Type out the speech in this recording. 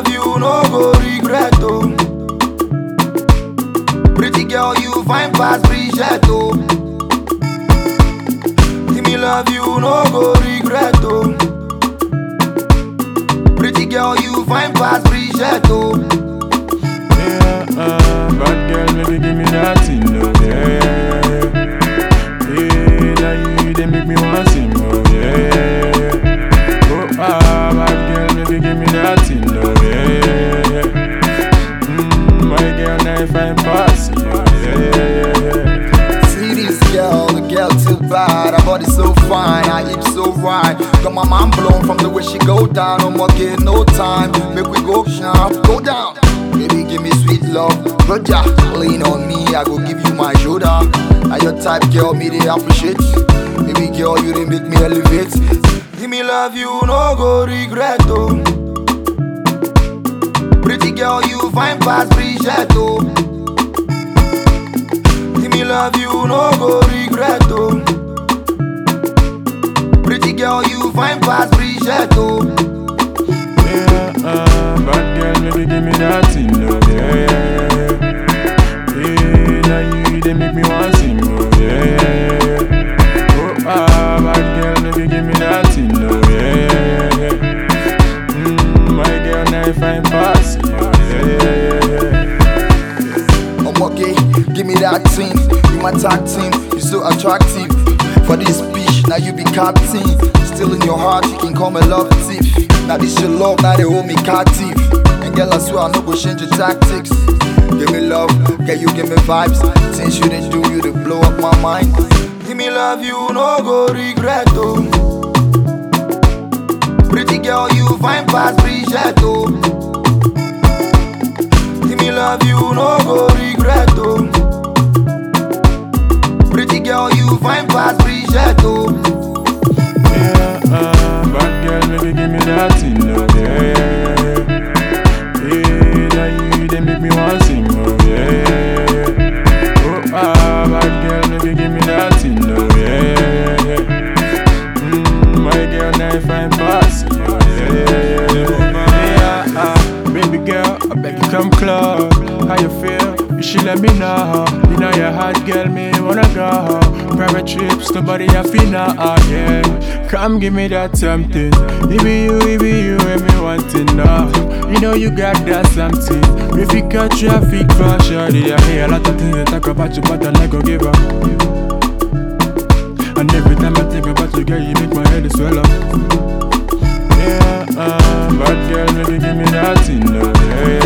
love you, no go regret, oh. Pretty girl, you fine past Bridget, oh. Give me love, you no go regret, oh. Pretty girl, you fine past Bridget, oh. Yeah, uh, bad girl, maybe give me that thing, no, yeah, yeah, yeah. Yeah, that you, they make me want sing, oh, yeah, yeah, yeah. Oh, ah, bad girl, maybe give me that thing, no, yeah, yeah, yeah. Mm, my girl, now if I'm passing, oh, yeah, yeah, yeah. See this girl, the girl too bad, her body so fine, her hips so right. Got my mind blown from the way she go down. No more get no time, make we go now, go down. Baby, give me sweet love, brother. Lean on me, I go give you my shoulder. Are your type, girl, me they appreciate. Baby girl, you they make me elevate. Give me love, you no go regret, oh. Pretty girl, you fine past Bridget, oh. Give me love, you no go regret, oh. Pretty girl, you fine past Bridget, oh. Yeah, uh, bad girl, maybe give me that thing, no, yeah, yeah, yeah. Yeah, now you, they make me want sing, oh, yeah, yeah, yeah. Oh, ah, bad girl, maybe give me that thing, no, yeah, yeah, yeah. Mm, my girl, now if I'm passing, oh, yeah, yeah, yeah. I'm okay, give me that thing. You my tag team, you so attractive. For this bitch, now you be captain. Still in your heart, you can call me love thief. Now this your love, now they hold me captive. And girl, I swear I no go change your tactics. Give me love, girl, you give me vibes. Things you didn't do, you to blow up my mind. Give me love, you no go regret, oh. Pretty girl, you fine past Bridget, oh. Give me love, you no go regret, oh. Pretty girl, you fine past Bridget, oh. Yeah, uh, bad girl, maybe give me that thing, no, yeah, yeah, yeah. Yeah, now you, they make me want sing, oh, yeah, yeah, yeah. Oh, ah, bad girl, maybe give me that thing, no, yeah, yeah, yeah. Mm, my girl, now if I'm passing, oh, yeah, yeah, yeah. Yeah, ah, baby girl, I beg you come close. How you feel? You should let me know. You know you're hot, girl, me wanna go. Private trips, nobody have feel now, ah, yeah. Come give me that something. It be you, it be you, and me want to know. You know you got that something. If you got traffic for sure, I hear a lot of things they talk about you, but I like go give up. And every time I think about you, girl, you make my head swell up. Yeah, uh, bad girl, maybe give me that thing, no, yeah, yeah,